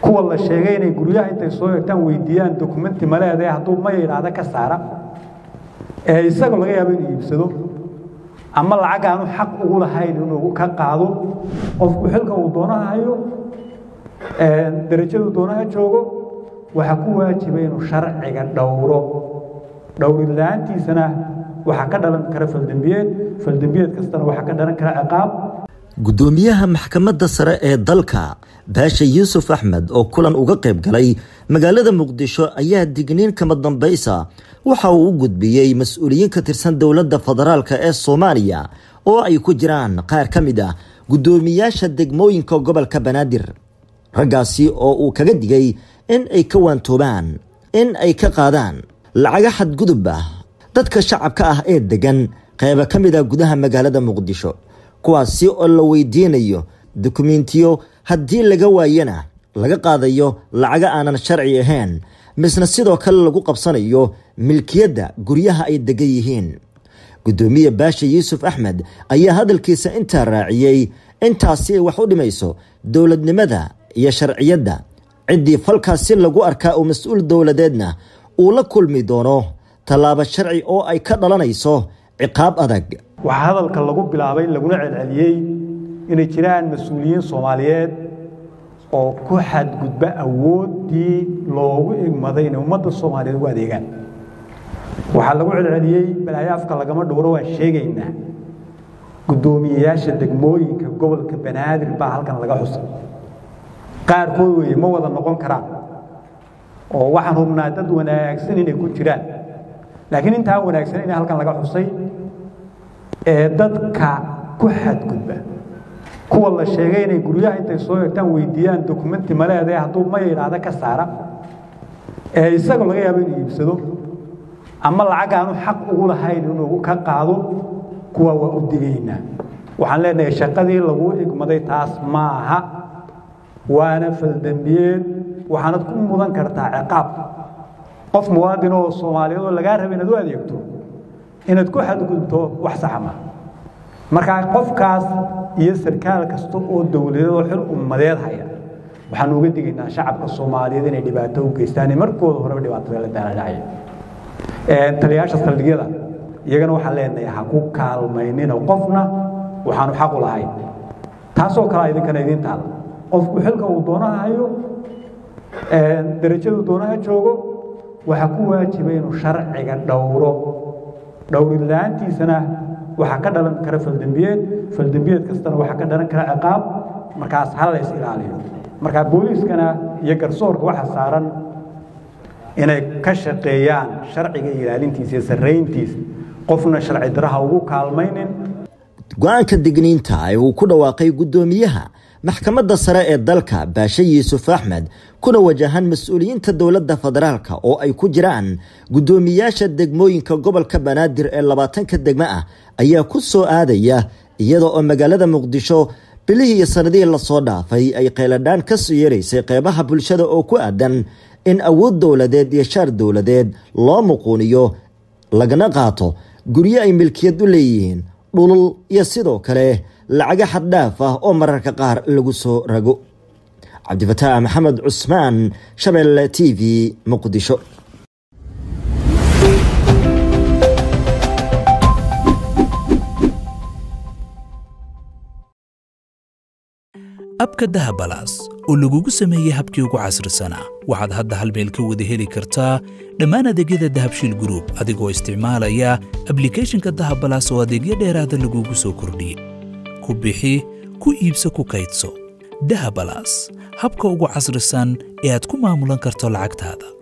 kuwa la sheegay inay guryaha intay soo egtaan weydiiyaan dokumenti maleedae hadduu maya idhaahda ka saara ee isaga laga yaabo inuu iibsado ama lacag aanu xaq ugu lahayn inuu ka qaado qofku xilka uu doonaha hayo darajadu doonaha joogo waxaa ku waajiba inuu sharciga dhowro dhowrila'aantiisana waxaa ka dhalan kara faldembiyeed faldembiyeed kastana waxaa ka dhalan kara ciqaab gudoomiyaha maxkamadda sare ee dalka baasha yuusuf axmed oo kulan uga qayb galay magaalada muqdisho ayaa digniin kama dambaysa waxa uu u gudbiyey mas-uuliyiin ka tirsan dowladda federaalka ee soomaaliya oo ay ku jiraan qaar ka mid ah guddoomiyaasha degmooyinka gobolka banaadir raggaasi oo uu kaga digay in ay ka waantoobaan in ay ka qaadaan lacaga xadgudub ah dadka shacabka ah ee degan qayba ka mid ah gudaha magaalada muqdisho kuwaasi oo la weydiinayo dokumentiyo haddii laga waayana laga qaadayo lacaga aanan sharci ahayn misna sidoo kale lagu qabsanayo milkiyadda guryaha ay degan yihiin guddoomiye baasha yuusuf axmed ayaa hadalkiisa intaa raaciyey intaasi ay wax u dhimayso dowladnimada iyo sharciyadda ciddii falkaasi lagu arkaa oo mas-uul dowladeedna uu la kulmi doono tallaabo sharci oo ay ka dhalanayso ciqaab adag waxaa hadalka lagu bilaabay laguna celceliyey inay jiraan mas-uuliyiin soomaaliyeed oo ku xadgudba awooddii loogu igmaday inay ummadda soomaaliyeed ugu adeegaan waxaa lagu celceliyey balaayo afka lagama dhowro waan sheegaynaa guddoomiyeyaasha degmooyinka gobolka banaadir baa halkan laga xusay qaarkood weeye ma wada noqon karaan oo waxaan hubnaa dad wanaagsan inay ku jiraan laakiin intaan wanaagsan inay halkan laga xusay ee dadka ku xadgudba kuwa la sheegay inay guryaha intay soo egtaan weydiiyaan dokumenti maleedae hadduu maya idhaahda ka saara ee isaga laga yaabo inuu iibsado ama lacag aanu xaq ugu lahayn inuu ka qaado kuwa waa u digaynaa waxaan leenahay shaqadii lagu igmaday taas ma aha waana faldembiyeed waxaanad ku mudan kartaa ciqaab qof muwaadin oo soomaaliyeed oo lagaa raba inaad u adeegto inaad ku xadgudubto wax saxa ma markaa qofkaas iyo sarkaal kasta oo dowladeed oo xil ummadeed haya waxaan uga digaynaa shacabka soomaaliyeed inay dhibaato u geystaan markooda horeba dhibaatada la daaladhacaya taliyaasha saldhigyada iyagana waxaan leenahay ha ku kaalmaynina qofna waxaanu xaq u lahayn taasoo kale idinkana idiin taala qofku xilka uu doonaha hayo darajadu doonaha joogo waxaa ku waajiba inuu sharciga dhowro dhowrila'aantiisana waxaa ka dhalan kara faldembiyeed faldembiyeed kastana waxaa ka dhalan kara ciqaab markaas ha la is ilaaliyo markaa booliiskana iyo garsoorka waxa saaran inay ka shaqeeyaan sharciga ilaalintiisa iyo sarrayntiisa qofna sharci daraha ugu kaalmaynin go-aanka digniinta ee uu ku dhawaaqay guddoomiyaha maxkamadda sare ee dalka baashe yuusuf axmed kuna wajahan mas-uuliyiinta dowladda federaalka oo ay ku jiraan guddoomiyaasha degmooyinka gobolka banaadir ee labaatanka degmo ah ayaa ku soo aadaya iyada oo magaalada muqdisho bilihii iyo sanadihii lasoo dhaafay ay qayladhaan ka soo yeeraysay qeybaha bulshada oo ku aadan in awood dowladeed iyo shaar dowladeed loo muquuniyo lagana qaato guryo ay milkiyad u leeyihiin dhulul iyo sidoo kale lacaga xaddhaaf ah oo mararka qaar lagu soo rago cabdifataax maxamed cusmaan shabeelle t v muqdisho abka dahabalaas oo lagugu sameeyey habkii ugu casrisanaa waxaad hadda hal meel ka wada heli kartaa dhammaan adeegyada dahabshiil gruub adigoo isticmaalaya ablikhethonka dahabalaas oo adeegyo dheeraada lagugu soo kordhiyey ku bixi ku iibso ku kaydso dahabalaas habka ugu casrisan ee aad ku maamulan karto lacagtaada